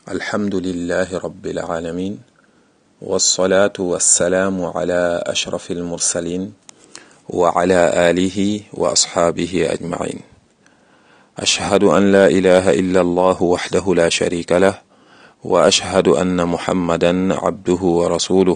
الحمد لله رب العالمين والصلاة والسلام على أشرف المرسلين وعلى آله وأصحابه أجمعين أشهد أن لا إله إلا الله وحده لا شريك له وأشهد أن محمدا عبده ورسوله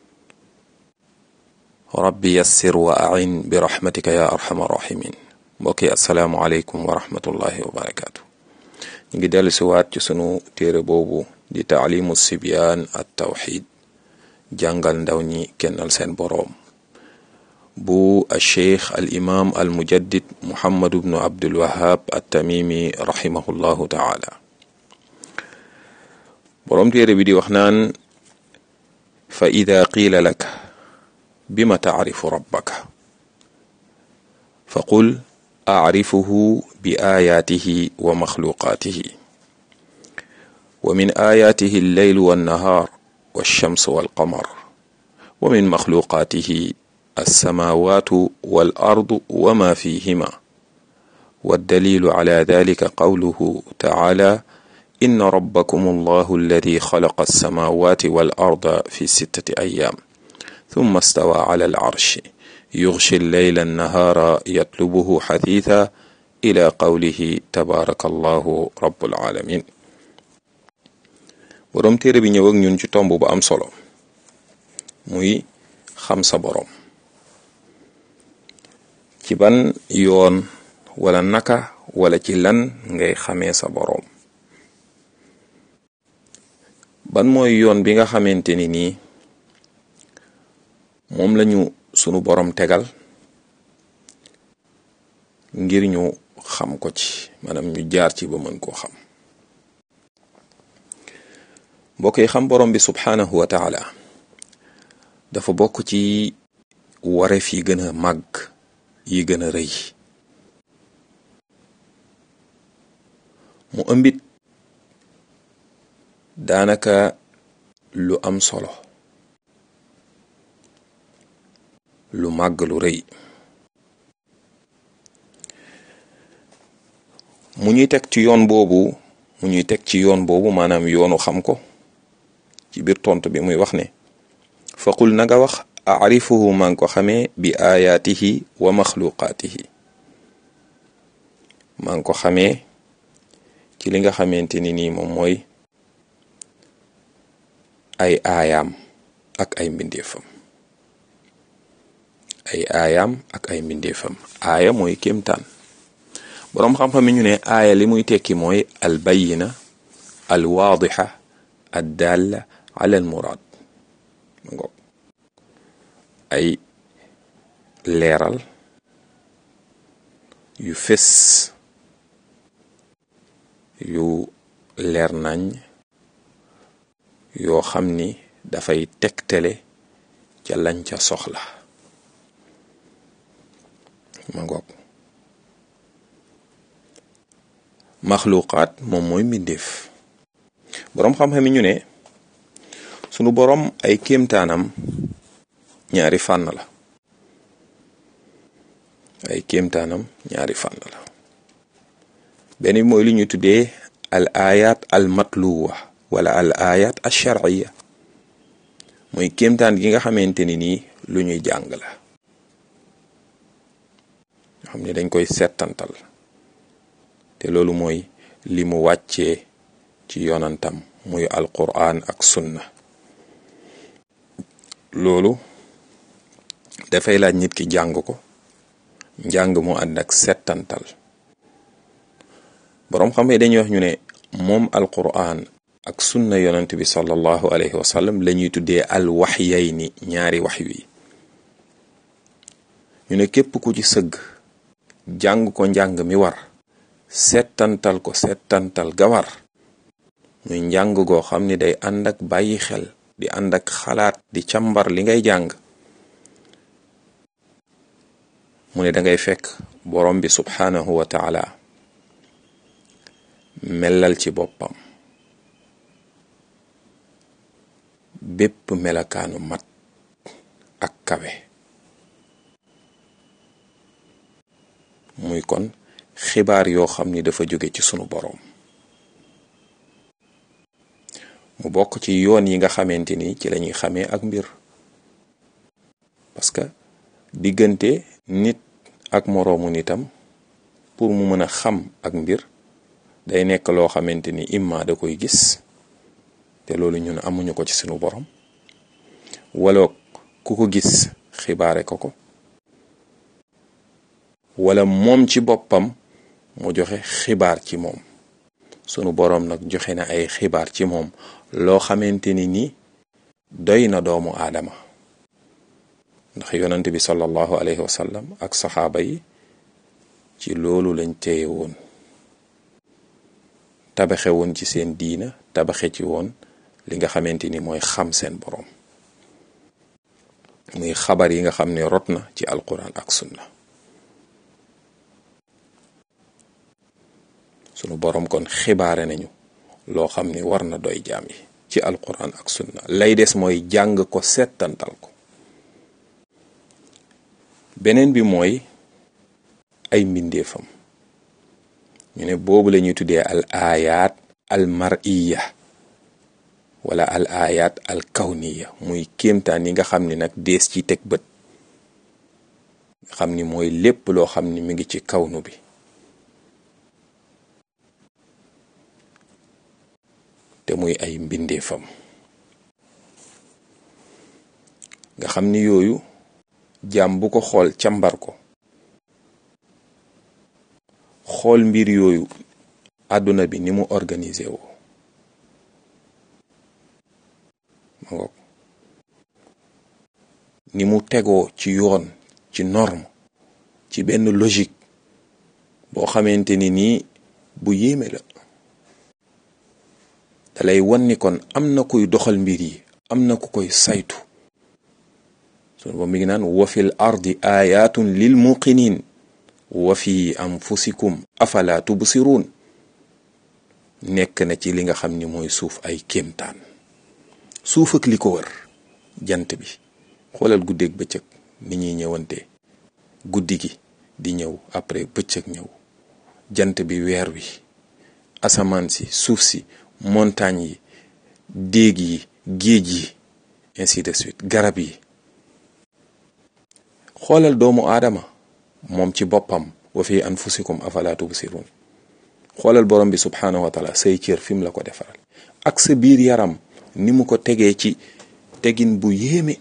rabbi yassir wa ain bi rahmatika ya arhamar rahimin mbokk yi asalaamualeykum wa rahmatullahi wa barakaatu ñu ngi dellu si waat ci sunu téere boobu di taalimu sibyaan at tawxid jàngal ndaw ñi kennal seen boroom bu alcheikh al imam al mujaddid muhammadu bnu abdul wahab at tamimi rahimahullahu taala boroom téere bi di wax naan fa ida qiila laka bima tacrifu rabbaka faqul acrifuhu bi aayaatihi wa maxluqaatihi wa min aayaatihi alleylu wannahaar walchamsu walqamar wa min maxluqaatihi alsamaawaatu walardu wa ma fihima waddalilu cala dalika qawluhu tacaala inna rabbakum allahu alladi xalaqa alsamaawaati walarda fi sittati ayaam ثم استوى على العرش يغشي الليل النهار يطلبه حثيثا إلى قوله تبارك الله رب العالمين boroom téere bi ñëw ak ñun ci tomb bu am solo muy xam sa boroom ci ban yoon wala naka wala ci lan ngay xamee sa boroom ban mooy yoon bi nga xamante ni nii moom lañu sunu borom tegal ngir ñu xam ko ci maanaam ñu jaar ci ba mën koo xam mbokk yi xam borom bi subhanahu wa taala dafa bokk ci wareef yi gën a màgg yi gën a rëy mu ëmbit daanaka lu am solo lu màgg lu rëy mu ñuy teg ci yoon boobu mu ñuy teg ci yoon boobu maanaam yoonu xam ko ci biir tontu bi muy wax ne faqul na nga wax arifuhu maa ngi ko xamee bi ayaatihi wa maxluqaatihi maa ngi ko xamee ci li nga xamante ni nii moom mooy ay aayaam ak ay mbindeefam ay aayaam ak ay mbindeefam aaya mooy kéemtaan boroom xam-xam yi ñu ne aaya li muy tekki mooy al bayina al waadixa ad dalla ala al muraad ngoog ay leeral yu fés yu leer nañ yoo xam ni dafay tegtale ca lañ ca soxla ma ngoog maxluqaat moom mooy mbindeef boroom xam-xam yi ñu ne sunu boroom ay kéemtaanam ñaari fànn la ay kéemtaanam ñaari fànn la benn bi mooy li ñu tuddee al ayat al matluwa wala al ayat al sharciya mooy kéemtaan gi nga xamante ni nii lu ñuy jàng la xam ne dañ koy settantal te loolu mooy li mu wàccee ci yonantam muy alquran ak sunna loolu dafay laaj nit ki jàng ko njàng mu ànd ak settantal boroom xam ne dañuy wax ñu ne moom alquran ak sunna yonant bi sallallahu alayhi wa sallam la ñuy tuddee al waxyayni ñaari wax wi ñu ne képp ku ci sëgg jàng ko njàng mi war settantal ko settantal ga war muy njàng goo xam ni day ànd ak bàyyi xel di ànd ak xalaat di càmbar li ngay jàng mu ne dangay fekk borom bi subhanahu wa taala melal ci boppam bépp melakaanu mat ak kawe muy kon xibaar yoo xam ni dafa jóge ci sunu boroom mu bokk ci yoon yi nga xamante ni ci lañuy xamee ak mbir parce que diggante nit ak moroomu nitam pour mu mën a xam ak mbir day nekk loo xamante ni imma da koy gis te loolu ñun amuñu ko ci sunu borom wala ku ko gis xibaare ko ko wala moom ci boppam mu joxe xibaar ci moom sunu boroom nag joxe na ay xibaar ci moom loo xamante ni ni doy na doomu aadama ndax yonent bi sallallahu alayhi wa sallam ak saxaaba yi ci loolu lañ téye woon tabaxe woon ci seen diina tabaxe ci woon li nga xamante ni mooy xam seen boroom muy xabar yi nga xam ne rot na ci alquran ak sunna sunu boroom kon xibaare nañu loo xam ni war na doy jaam yi ci alquran ak sunna lay des mooy jàng ko settantal ko beneen bi mooy ay mbindeefam ñu ne boobu la ñuy tuddee al ayat al mariya wala al ayat al kawniya muy kéemtaan yi nga xam ni nag dees ci teg bët nga xam ni mooy lépp loo xam ni mi ngi ci kawnu bi te muy ay mbindeefam nga xam ni yooyu jaam bu ko xool càmbar ko xool mbir yooyu àdduna bi ni mu organisé woo ma ngoog ni mu tegoo ci yoon ci norme ci benn logique boo xamante ni nii bu yéeme la dalay wan ni kon am na kuy doxal mbir yi am na ku koy saytu sunu ba mi ngi naan wa fil ardi ayatun lil muqinin wa fi anfusikum afala tubsirun nekk na ci li nga xam ni mooy suuf ay kéemtaan suuf ak li ko wër jant bi xoolal guddeeg bëccëg ni ñuy ñëwante guddi gi di ñëw après bëccëg ñëw jant bi weer wi asamaan si suuf si montagne yi déeg yi géej yi ainsi de suite garab yi xoolal doomu aadama moom ci boppam wa fi anfusikum afala tubsirun xoolal borom bi subhanahu wa taala say cër fi mu la ko defaral ak sa biir yaram ni mu ko tegee ci tegin bu yéeme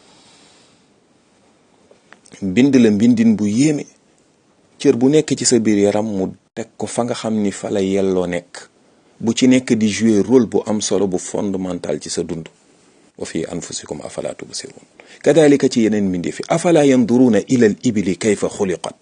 bind la mbindin bu yéeme cër bu nekk ci sa biir yaram mu teg ko fa nga xam ni fa la yelloo nekk bu ci nekk di jouer rôle bu am solo bu fondamental ci sa dund wa fi anfusikum afala tubsirun kadalika ci yeneen mbindi fi afala yanduruna ila al ibili kayfa xuliqat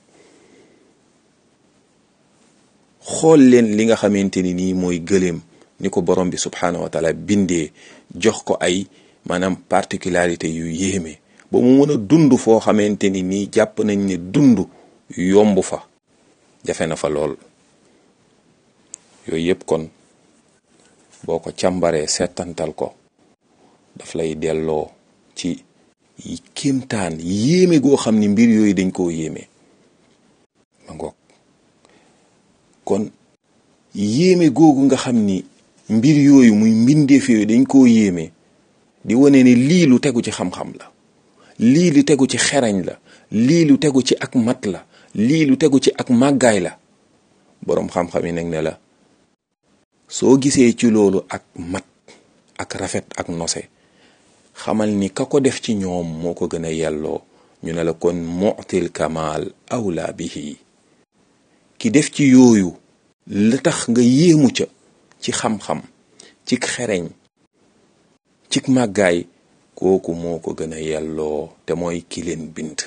xool leen li nga xamante ni nii mooy gëléem ni ko borom bi subhanahu wa taala bindee jox ko ay maanaam particularité yu yéeme ba mu mën a dund foo xamante ni nii jàpp nañ ne dund yomb fa jafe na fa lool yooyu yëpp kon boo ko càmbaree seetantal ko daf lay delloo ci kéemtaan yéeme goo xam ni mbir yooyu dañ koo yéeme ma ngoog kon yéeme googu nga xam ni mbir yooyu muy mbindeef yooyu dañ koo yéeme di wane ne lii lu tegu ci xam-xam la lii lu tegu ci xerañ la lii lu tegu ci ak mat la lii lu tegu ci ak màggaay la boroom xam-xam yi nag ne la soo gisee ci loolu ak mat ak rafet ak nose xamal ni ka ko def ci ñoom moo ko gën a yelloo ñu ne la kon mu'til kamal awla bihi ki def ci yooyu la tax nga yéemu ca ci xam-xam cik xereñ cik màggaay kooku moo ko gën a yelloo te mooy ki leen bind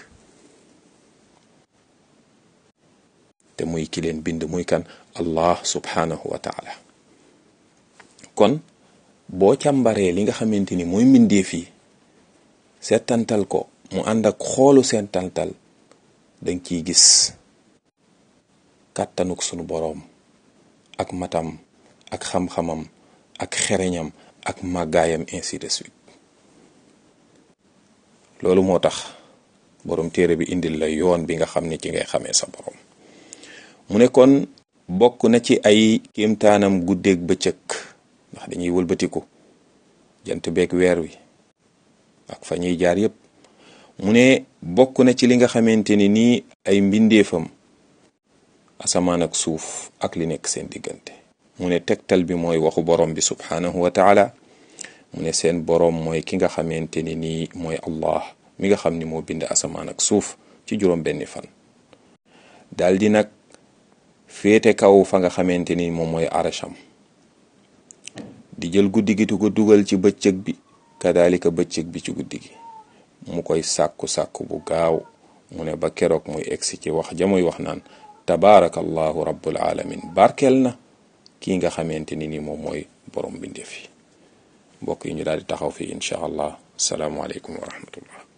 te muy ki leen bind muy kan allah subhanahu wa taala kon boo càmbaree li nga xamante ni mooy mbindeef yi seetantal ko mu ànd ak xoolu seetantal danga ciy gis kàttanuk sunu boroom ak matam ak xam-xamam ak xereñam ak màggaayam ainsi de suite loolu moo tax boroom téere bi indil la yoon bi nga xam ne ci ngay xamee sa boroom mu ne kon bokk na ci ay kéemtaanam guddeeg bëccëg ndax dañuy wëlbatiku jant beeg weer wi ak fa ñuy jaar yépp mu ne bokk na ci li nga xamante ni nii ay mbindeefam asamaan ak suuf ak li nekk seen diggante mu ne tegtal bi mooy waxu borom bi subhanahu wa taala mu ne seen borom mooy ki nga xamante ni nii mooy allah mi nga xam ni moo bind asamaan ak suuf ci juróom benni fan daldi nag féete kaw fa nga xamante ni moom mooy arasham di jël guddi gi di ko dugal ci bëccëg bi kadalika bëccëg bi ci guddi gi mu koy sàkku sàkku bu gaaw mu ne ba keroog muy egsi ci wax ja muy wax naan tabaarakallahu rabbul alamin barkeel na kii nga xamante ni ni moom mooy borom bindeef yi mbokk yi ñu daal di taxaw fii incha allah asalaamualeykum wa rahmatullah